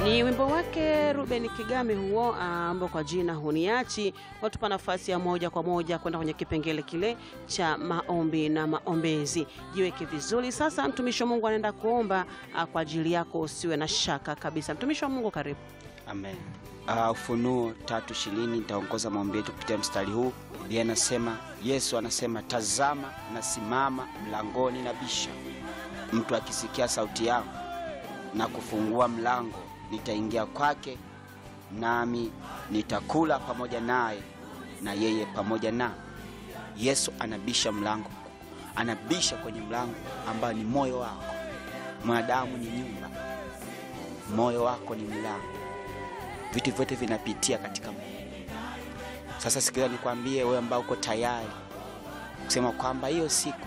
Ni wimbo wake Ruben Kigame huo ambao kwa jina huniachi, watupa nafasi ya moja kwa moja kwenda kwenye kipengele kile cha maombi na maombezi. Jiweke vizuri sasa, mtumishi wa Mungu anaenda kuomba ah, kwa ajili yako, usiwe na shaka kabisa. Mtumishi wa Mungu, karibu. Amen. Uh, Ufunuo tatu ishirini nitaongoza maombi yetu kupitia mstari huu. Yeye anasema, Yesu anasema, tazama nasimama mlangoni na bisha, mtu akisikia sauti yangu na kufungua mlango, nitaingia kwake, nami nitakula pamoja naye na yeye pamoja na. Yesu anabisha mlango, anabisha kwenye mlango ambao ni moyo wako. Mwanadamu ni nyumba, moyo wako ni mlango vitu vyote vinapitia katika Mungu. Sasa sikiliza, nikwambie wewe ambao uko tayari kusema kwamba hiyo siku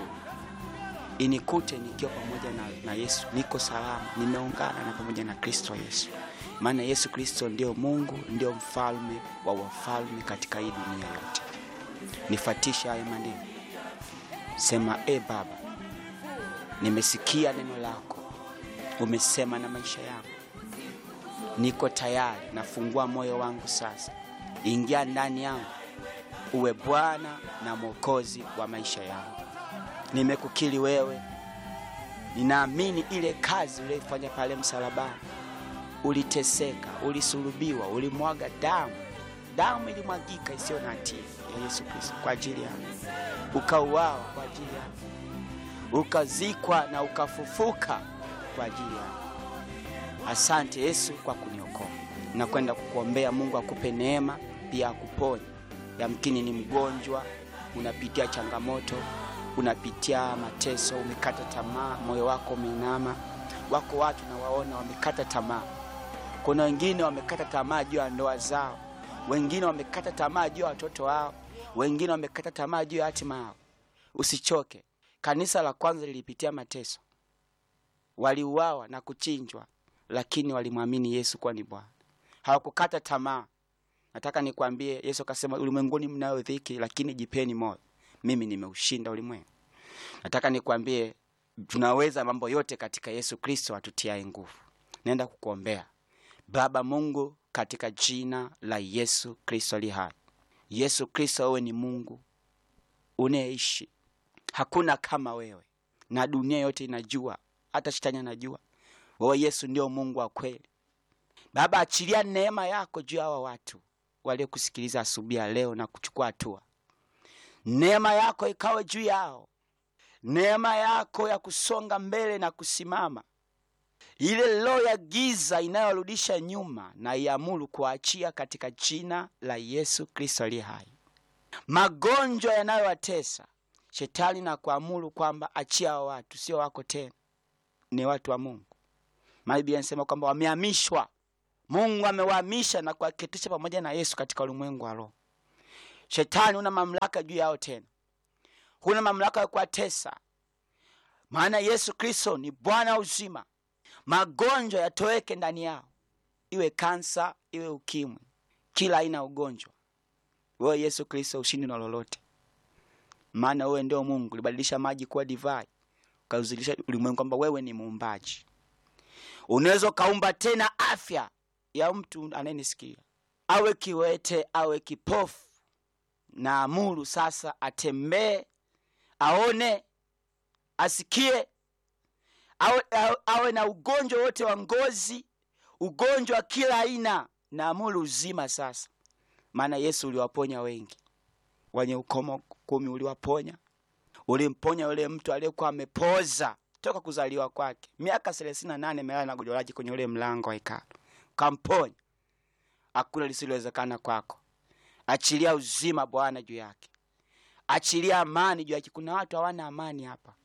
inikute nikiwa pamoja na, na Yesu, niko salama, nimeungana na pamoja na Kristo Yesu, maana Yesu Kristo ndio Mungu, ndio mfalme wa wafalme katika hii dunia yote. Nifatisha hayo maneno, sema e Baba, nimesikia neno lako, umesema na maisha yangu niko tayari, nafungua moyo wangu sasa, ingia ndani yangu, uwe Bwana na Mwokozi wa maisha yangu. Nimekukiri wewe, ninaamini ile kazi uliyoifanya pale msalabani. Uliteseka, ulisulubiwa, ulimwaga damu, damu ilimwagika isiyo na hatia ya Yesu Kristo kwa ajili yangu, ukauawa kwa ajili yangu, ukazikwa na ukafufuka kwa ajili yangu. Asante Yesu kwa kuniokoa. Nakwenda kukuombea Mungu akupe neema pia akuponye. Yamkini ni mgonjwa, unapitia changamoto, unapitia mateso, umekata tamaa, moyo wako umeinama. Wako watu nawaona wamekata tamaa. Kuna wengine wamekata tamaa juu ya ndoa zao, wengine wamekata tamaa juu ya watoto wao, wengine wamekata tamaa juu ya hatima yao. Usichoke. Kanisa la kwanza lilipitia mateso, waliuawa na kuchinjwa lakini walimwamini Yesu kuwa ni Bwana, hawakukata tamaa. Nataka nikwambie, Yesu akasema, ulimwenguni mnayo dhiki, lakini jipeni moyo, mimi nimeushinda ulimwengu. Nataka nikwambie, tunaweza mambo yote katika Yesu Kristo atutiaye nguvu. Naenda kukuombea. Baba Mungu, katika jina la Yesu Kristo ali hai, Yesu Kristo, wewe ni Mungu unayeishi, hakuna kama wewe, na dunia yote inajua, hata shetani anajua wewe Yesu ndio Mungu wa kweli. Baba, achilia neema yako juu ya hawa watu waliokusikiliza asubuhi ya leo na kuchukua hatua. Neema yako ikawe juu yao, neema yako ya kusonga mbele na kusimama. Ile roho ya giza inayorudisha nyuma na iamuru kuachia katika jina la Yesu Kristo aliye hai. Magonjwa yanayowatesa shetani na kuamuru kwamba achia hao watu, sio wako tena, ni watu wa Mungu. Maana Biblia inasema kwamba wamehamishwa, Mungu amewahamisha na kuwaketisha pamoja na Yesu katika ulimwengu wa roho. Shetani huna mamlaka juu yao tena, huna mamlaka ya kuwatesa, maana Yesu Kristo ni Bwana wa uzima. Magonjwa yatoweke ndani yao, iwe kansa, iwe ukimwi, kila aina ya ugonjwa. Wewe Yesu Kristo ushindi na lolote, maana wewe ndio Mungu. Ulibadilisha maji kuwa divai, ukauzilisha ulimwengu kwamba wewe ni muumbaji unaweza ukaumba tena afya ya mtu anayenisikia, awe kiwete, awe kipofu, na amuru sasa atembee, aone, asikie, awe, awe, awe na ugonjwa wote wa ngozi, ugonjwa wa kila aina, na amuru uzima sasa. Maana Yesu uliwaponya wengi, wenye ukomo kumi uliwaponya. Ulimponya yule mtu aliyekuwa amepoza toka kuzaliwa kwake miaka thelathini na nane amelala na gonjwa lake kwenye ule mlango wa hekalu, kamponya. Hakuna lisilowezekana kwako. Achilia uzima Bwana juu yake, achilia amani juu yake. Kuna watu hawana amani hapa,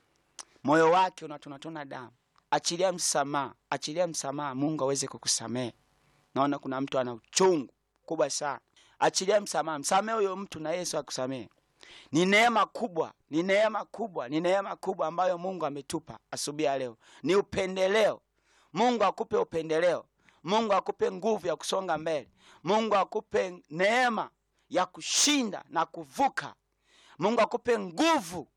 moyo wake unatonatona damu. Achilia msamaha, achilia msamaha, Mungu aweze kukusamehe. Naona kuna mtu ana uchungu kubwa sana, achilia msamaha, msamehe huyo mtu na Yesu akusamehe. Ni neema kubwa, ni neema kubwa, ni neema kubwa ambayo Mungu ametupa asubuhi ya leo. Ni upendeleo. Mungu akupe upendeleo. Mungu akupe nguvu ya kusonga mbele. Mungu akupe neema ya kushinda na kuvuka. Mungu akupe nguvu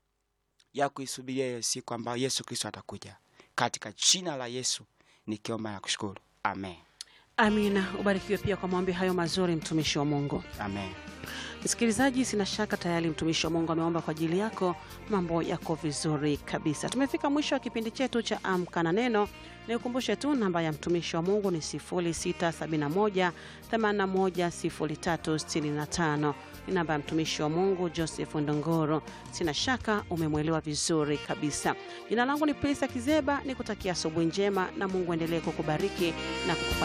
ya kuisubiria hiyo siku ambayo Yesu Kristo atakuja. Katika jina la Yesu nikiomba na kushukuru, Amen. Amina. Ubarikiwe pia kwa maombi hayo mazuri, mtumishi wa Mungu. Amen. Msikilizaji, sina shaka tayari mtumishi wa Mungu ameomba kwa ajili yako, mambo yako vizuri kabisa. Tumefika mwisho wa kipindi chetu cha Amka na Neno. Nikukumbushe tu namba ya mtumishi wa Mungu ni 0671 810365 ni namba ya mtumishi wa Mungu Joseph Ndongoro. Sina shaka umemwelewa vizuri kabisa. Jina langu ni Prisa Kizeba, nikutakia asubuhi njema na Mungu endelee kukubariki na kukufa